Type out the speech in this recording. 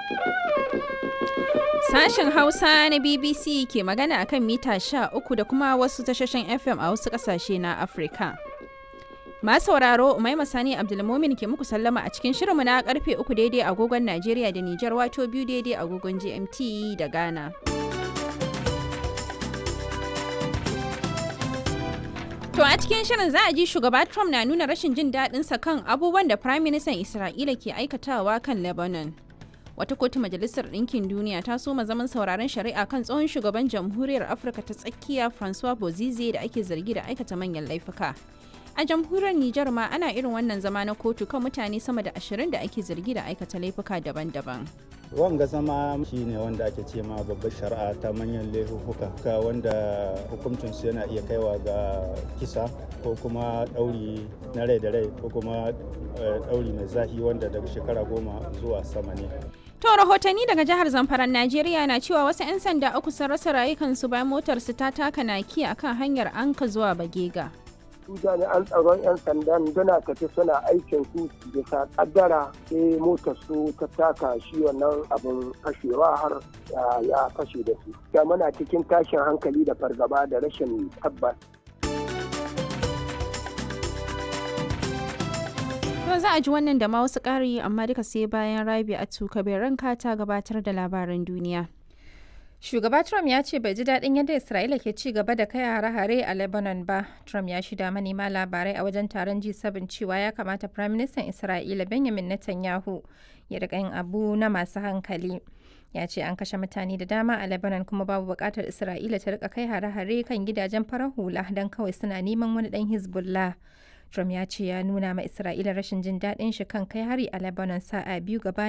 Sashen Hausa na BBC ke magana akan mita 13 da kuma wasu tashoshin FM a wasu ƙasashe na Afirka. Ma sauraro Umaima Sani Abdulmumin ke muku sallama a cikin shirinmu na karfe 3 daidai agogon Najeriya da Nijar wato biyu daidai agogon GMT da Ghana. To a cikin shirin za a ji shugaba Trump na nuna rashin jin daɗinsa kan abubuwan da Prime Minister Isra'ila ke aikatawa kan Lebanon. Wata kotu Majalisar Ɗinkin Duniya ta soma zaman sauraron shari'a kan tsohon shugaban Jamhuriyar Afirka ta tsakiya Francois Bozize da ake zargi da aikata manyan laifuka. A jamhuriyar Nijar ma ana irin wannan zama na kotu kan mutane sama da ashirin da ake zargi da aikata laifuka daban-daban. wanga zama shi ne wanda ake ce ma babbar shari'a ta manyan laifuka wanda hukuncinsu yana iya kaiwa ga kisa ko kuma ɗauri na rai da rai ko kuma ɗauri mai zahi wanda daga shekara goma zuwa sama ne To rahotanni daga jihar Zamfaran Najeriya na cewa wasu 'yan sanda uku sun rasa rayukansu bayan motarsu ta taka naki akan hanyar Anka zuwa Bagega. su jami'an tsaron 'yan sandan suna tafi suna aikin su bisa kaddara sai motar su ta taka shi wannan abin fashewa har ya fashe da su da muna cikin tashin hankali da fargaba da rashin tabbas To za a ji wannan da ma wasu ƙari amma duka sai bayan Rabi a tuka ranka ta gabatar da labaran duniya. Shugaba Trump ya ce bai ji daɗin yadda Isra'ila ke ci gaba da kai hare-hare a Lebanon ba. Trump ya shida manema labarai a wajen taron G7 cewa ya kamata Prime Minister Isra'ila Benjamin Netanyahu ya riƙa yin abu na masu hankali. Ya ce an kashe mutane da dama a Lebanon kuma babu buƙatar Isra'ila ta riƙa kai hare-hare kan gidajen farar hula don kawai suna neman wani ɗan Hezbollah. Trump ya ce ya nuna ma Isra'ila rashin jin daɗin shi kan kai hari a Lebanon sa'a biyu gabanin